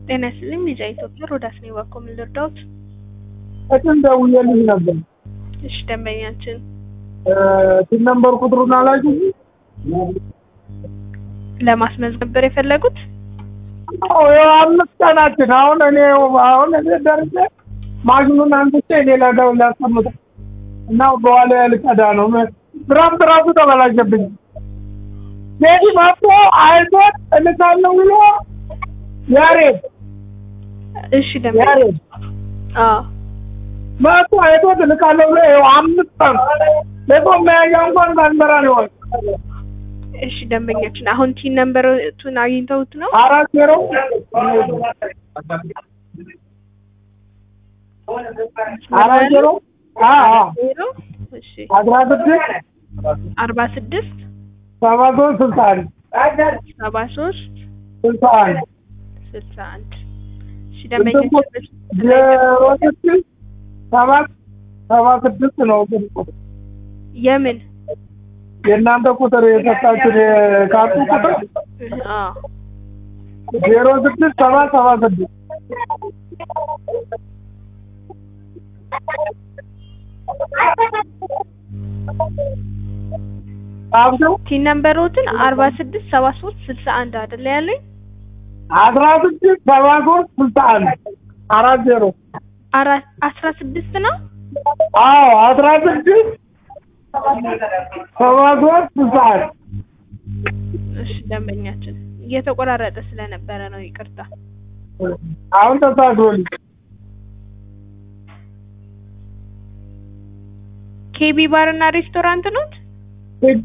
ጤና ይስጥልኝ ልጅ ኢትዮጵያ ሮዳስ ነኝ። እባክዎ ምን ልርዳዎት? ቅድም ደውዬልሽ ነበር። እሺ ደንበኛችን ቲን ነምበር ቁጥሩን አላውቅም። ለማስመዝገብ ነበር የፈለጉት? አዎ ያው አምስት ቀናችን አሁን እኔ አሁን እኔ ደርሼ ማሽኑን አንስቼ ሌላ ደው ላስቀምጥ እና በኋላ ልቀዳ ነው። ድራፍት ራሱ ተበላሸብኝ። ቴዲ መጥቶ አይቶት እልካለሁ ብሎ ያሬድ እሺ ደንበኛ ያሬድ አዎ መጥቶ አይቶት እልካለሁ ብሎ ይኸው አምስት ቀን ለቆም መያዣ እንኳን ባንበራ ነው እሺ ደንበኛችን አሁን ቲን ነምበሩን አግኝተውት ነው? አራት ዜሮ አራት ዜሮ አዎ ዜሮ እሺ አስራ ስድስት አርባ ስድስት ሰባ ሶስት ስልሳ አንድ ሰባ ሶስት ስልሳ አንድ ስልሳ አንድ እሺ ደንበኛችን ዜሮ ስድስት ሰባት ሰባ ስድስት ነው ግን ቁጥር የምን የእናንተ ቁጥር የሰጣችን የካርቱ ቁጥር አዎ ዜሮ ስድስት ሰባት ሰባ ስድስት አብደው ቲን ነምበሮትን አርባ ስድስት ሰባ ሶስት ስልሳ አንድ አይደለ ያለኝ? አስራ ስድስት ሰባ ሶስት ስልሳ አንድ አራት ዜሮ አራት አስራ ስድስት ነው? አዎ አስራ ስድስት ሰባ ሶስት ስልሳ አንድ እሺ ደንበኛችን እየተቆራረጠ ስለነበረ ነው ይቅርታ። አሁን ተሳክቶልኝ ኬቢ ባር እና ሬስቶራንት ኖት? ህጌ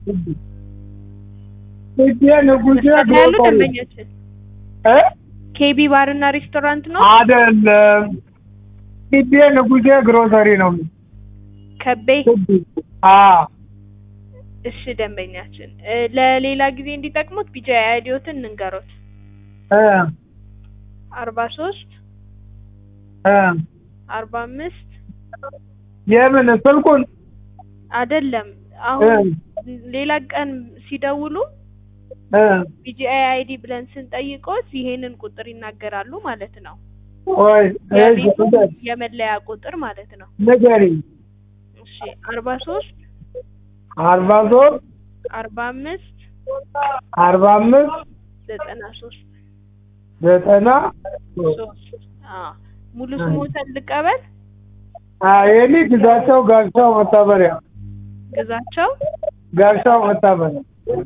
ህጌ ንጉሴ ያሉ ግሮሰሪ ደንበኛችን እ ኬቢ ባር እና ሬስቶራንት ነው? አይደለም ህጌ ንጉሴ ግሮሰሪ ነው ከቤ ህጌ አዎ እሺ ደንበኛችን እ ለሌላ ጊዜ እንዲጠቅሙት ቢጃ አይዲዮትን እንንገሮት እ አርባ ሶስት እ አርባ አምስት የምን ስልኩን አይደለም እ አሁን ሌላ ቀን ሲደውሉ እ ቢጂአይ አይዲ ብለን ስንጠይቆት ይሄንን ቁጥር ይናገራሉ ማለት ነው። ወይ እሺ የቤቱ ንገሪ የመለያ ቁጥር ማለት ነው። ንገሪኝ እሺ አርባ ሶስት አርባ ሶስት አርባ አምስት አርባ አምስት ዘጠና ሶስት ዘጠና ሶስት አዎ ሙሉ ስሞተን ልቀበል የኔ ግዛቸው ጋሻው መታበሪያ ግዛቸው ጋሻው መታበሪያ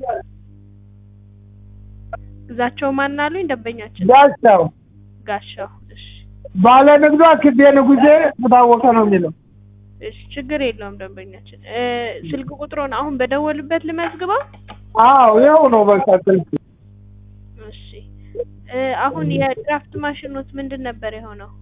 ግዛቸው ማን አሉኝ ደንበኛችን ጋሻው ጋሻው እሺ ባለ ንግዷ ክቤ ንጉሴ ታወቀ ነው የሚለው እሺ ችግር የለውም ደንበኛችን እ ስልክ ቁጥሩን አሁን በደወሉበት ልመዝግበው አዎ ይኸው ነው በቃ ስልክ እሺ እ አሁን የድራፍት ማሽኖት ምንድን ነበር የሆነው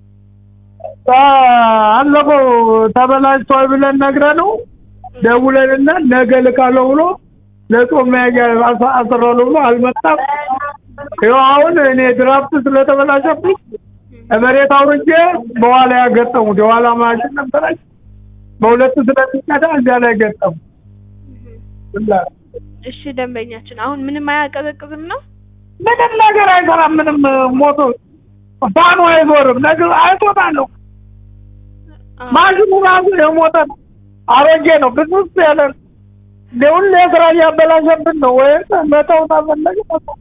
አለፈው ተበላሽቷል ብለን ነግረ ነው ደውለንና ነገ ልካለሁ ብሎ ለጾም መያዣ አስ- አስራለሁ ብሎ አልመጣም። ይኸው አሁን እኔ ድራፍት ስለተበላሸብኝ መሬት አውርጄ በኋላ ያገጠሙት የኋላ ማሽን ነበረች በሁለት ስለሚቀዳ እዚያ ላይ ገጠሙ። ብላ- እሺ ደንበኛችን አሁን ምንም አያቀዘቅዝም ነው ምንም ነገር አይሰራም። ምንም ሞቶ ፋኑ አይዞርም። ነገር አይቶታለሁ። አዎ። ማሽኑ ራሱ የሞተ ነው። አሮጌ ነው። ብስብስ ያለ ነው። እንደ ሁሌ ስራ እያበላሸብን ነው። ወይም መተው ታፈለግ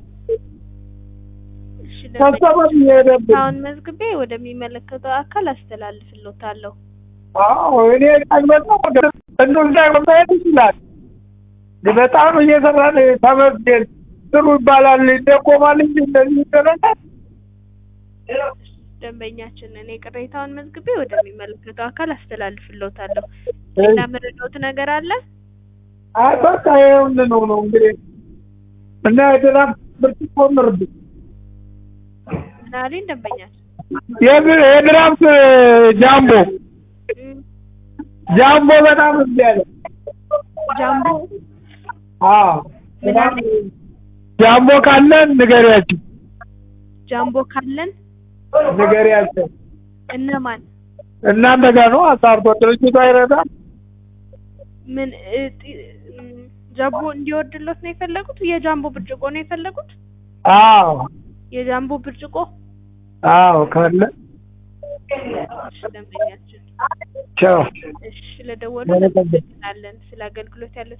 እሺ ከሰበብ ደንበኛችን እየሄደብን አሁን መዝግቤ ወደሚመለከተው አካል አስተላልፍሎታለሁ አዎ እኔ ቀን በጣም ወደ እንዱን ላይ መታየት ይችላል። በጣም እየሰራን ተመስገን ጥሩ ይባላል ይደጎማል እንጂ እንደዚህ ይደረጋል። ደንበኛችን እኔ ቅሬታውን መዝግቤ ወደሚመለከተው አካል አስተላልፍሎታለሁ ሌላ መረዳዎት ነገር አለ አይ በቃ ይኸውልህ ነው ነው እንግዲህ እና የድራፍት ብርጭቆ ምርድ ምን አለኝ ደንበኛችን የድ- የድራፍት ጃምቦ እም፣ ጃምቦ በጣም እምቢ አለ። ጃምቦ አዎ ምን አለኝ ጃምቦ ካለን ንገሪያቸው ጃምቦ ካለን ንገሪያቸው። እነማን እናንተ ጋር ነው አሳርቶ ድርጅቱ አይረዳም። ምን እ ጢ- እም፣ ጃምቦ እንዲወርድሎት ነው የፈለጉት የጃምቦ ብርጭቆ ነው የፈለጉት አዎ የጃምቦ ብርጭቆ አዎ ካለ እሺ ደንበኛችን ቻው እሺ ስለደወሉ መልካም። እናመሰግናለን ስለ አገልግሎት ያለ